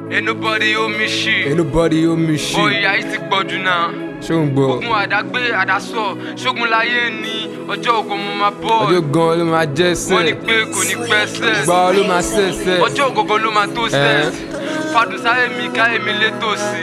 Ain't nobody owe me shit. Ain't nobody owe me shit. Bóyá yìí ti pọ̀ jù náà. Ṣé o ń gbọ́? Ogun àdágbé àdásọ, ṣógun láyé ni ọjọ́ ògo mo máa bọ̀. Ọjọ́ gan ló máa jẹ́ Wọ́n ní sẹ́ẹ̀. pé kò ní pẹ́ sẹ́ẹ̀. Gbà ló máa sẹ́ẹ̀ sẹ́ẹ̀. Ọjọ́ ògógó ló máa tó sẹ́ẹ̀. Fadùn sáyé mi káyé mi létò sí.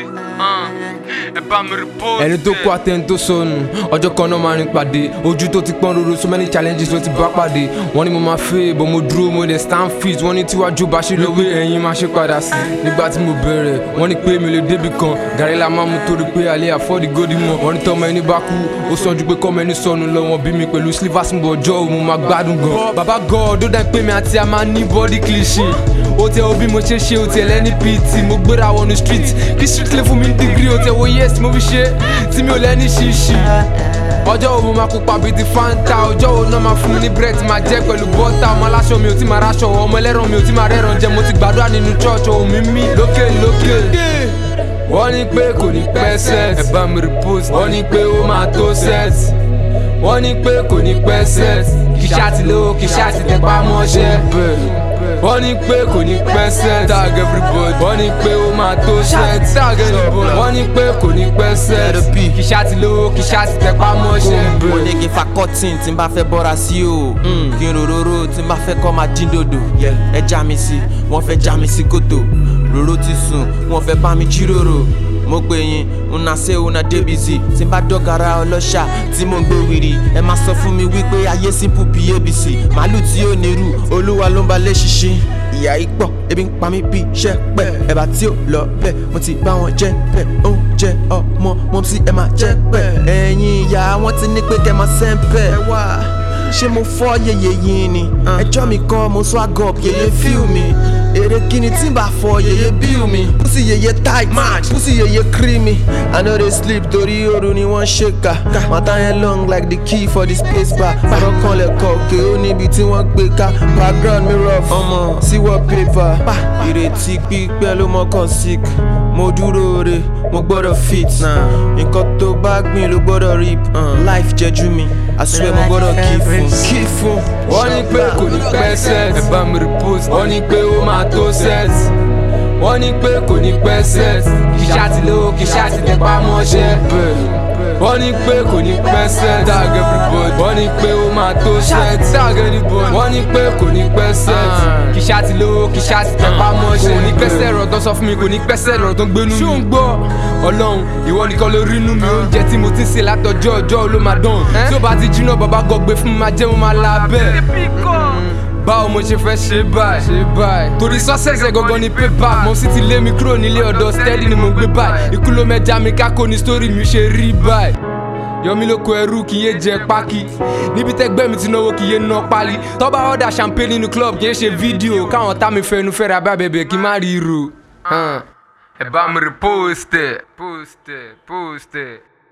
Ẹ bá mi rí post. ẹni tó kó àtẹni tó sọnù ọjọ́ kan náà máa rìn pàdé ojú tó ti pọ́n roro so many challenges ló ti bá pàdé wọ́n ní mo máa fẹ́ bọ́ mo dúró mo lè stand fit wọ́n ní tíwájú bá ṣe lówó ẹ̀yìn máa ṣe padà sí nígbà tí mo bẹ̀rẹ̀ wọ́n ní pé mi lè débi kan gàrí la máa mú torí pé alẹ́ àfọ́dí gòdì mọ̀ wọ́n ní tọ́mọ ẹni bá kú ó sàn ju pé kọ́mọ ẹni sọnù lọ wọ́n bí mi pẹ̀lú slivers ń bọ̀ ọjọ́ òun mo máa gbádùn gan. bàbá god ó dá pé mi àti a máa ní body cliche ó tẹ obi mo ṣe ṣe ó tẹ lẹ́ni pt mo gbéra wọnú street kí street lè fún mi ní degree ó tẹ wo yes mo fi ṣe tí mi ò lẹ́ni ṣíṣì ọjọ́ wo mo máa kópa bíi ti fanta ọjọ́ wo náà máa fún mi ní bread máa jẹ́ pẹ̀lú bọ́tà ọmọ aláṣọ mi ò tí máa ráṣọ ọmọ ẹlẹ́ran mi ò tí máa rẹ́ran jẹ mo ti gbàdúrà nínú church ohun mi mí lókè lókè wọ́n ní pé kò ní pẹ́ set ẹ bá mi repost wọ́n ní pé ó máa tó set wọ́n ní pé kò ní pẹ́ set kì í ṣáàtì lówó kì í ṣáàtì tẹpá mọ́ṣẹ́ wọ́n ní pé kò ní pẹ́ set tag everybody wọ́n ní pé ó máa tó set tag everybody wọ́n ní pé kò ní pẹ́ set kì í ṣáàtì lówó kì í ṣáàtì tẹpá mọ́ṣẹ́. mo ní kí n fa cotton tí n bá fẹ́ bọ́ra sí o kí n rororo tí n bá fẹ́ kọ́ máa dín dòdò ẹ já mi sí wọ́n fẹ́ já mi sí kòtò roro ti sùn wọ́n fẹ́ bá mi jíròrò mo pè yín una ṣe una débìsì tí n bá dọ́gara ọlọ́ṣà tí mo ń gbé wiri ẹ máa sọ fún mi wípé ayé simple bí abc màálù tí ó nírú olúwa ló ń ba lé ṣinṣin ìyá yìí pọ̀ ebi ń pa mí bí iṣẹ́ pẹ́ ẹ̀bà tí ó lọ bẹ́ẹ̀ mo ti bá wọn jẹ́ bẹ́ẹ̀ oúnjẹ ọmọ mo sì ẹ̀ máa jẹ́ bẹ́ẹ̀ ẹ̀yin ìyá wọn ti ní pé kẹ́ máa sẹ́ńpẹ́ ẹ wá ṣé mo fọ́ yeye yín ni ẹjọ́ mi kọ́ mo sọ àgọ́ yeye fíù mi èrè kíni tí n bá fọ yeye bíù mi pussy yeye tight pussy yeye creamy i no dey sleep torí ooru ni wọ́n ṣe kà mata yẹn long like the key for the space bar ọ̀rọ̀ kan lẹ̀kọ́ òkè ó níbi tí wọ́n gbé ká background mi rough ọmọ sí wallpaper ìrètí pípẹ́ ló mọ́kàn sick mo dúró re mo gbọ́dọ̀ fit nǹkan tó bá gbìn ló gbọ́dọ̀ reap life jẹ́jú mi i swear mo gbọ́dọ̀ kí fún kí fún. wọ́n ní pé kò ní pẹ́ set ẹ bá mi repost wọ́n ní pé ó máa tó set wọ́n ní pé kò ní pẹ́ set kì í ṣáàtì lówó kì í ṣáàtì tẹpá mọ́ṣẹ́ wọ́n ní pé kò ní pẹ́ set tag everybody wọ́n ní pé ó máa tó set tag everybody wọ́n ní pé kò ní pẹ́ set kì í ṣáàtì lówó kì í ṣáàtì tẹpá mọ́ṣẹ́ kò ní pẹ́sẹ̀ ọ̀rọ̀ tó sọ fún mi kò ní pẹ́sẹ̀ ọ̀rọ̀ tó ń gbénu mi. ṣé o ń gbọ́ ọlọ́run ìwọ nìkan ló rí inú mi oúnjẹ tí mo ti ń sè látọjọ́ ọjọ́ ló máa dán tí ó bá ti jiná bàbá gọgbẹ fún mi máa jẹ́ mo máa la bẹ́ẹ̀ báwo mo ṣe fẹ́ ṣe báyìí ṣe báyìí torí sọ́sẹ̀sẹ̀ gangan ni pépà mo sì ti lé mi kúrò nílé ọ̀dọ̀ steady ni mo gbé báyìí ikú ló mẹ́ja mi kákó ni sítórì mi ṣe rí báyìí yọmí ló kó ẹrú kì í yé jẹ pákí níbi tẹgbẹ́ mi ti náwó kì í yé ná pálí tọ́ba ọ̀dà champagne nínú club kì í ṣe fídíò káwọn tá mi fẹnu fẹ́ra bá bẹ̀bẹ̀ kí n má rí irú. ẹ bá mi rí post ẹ post ẹ post ẹ.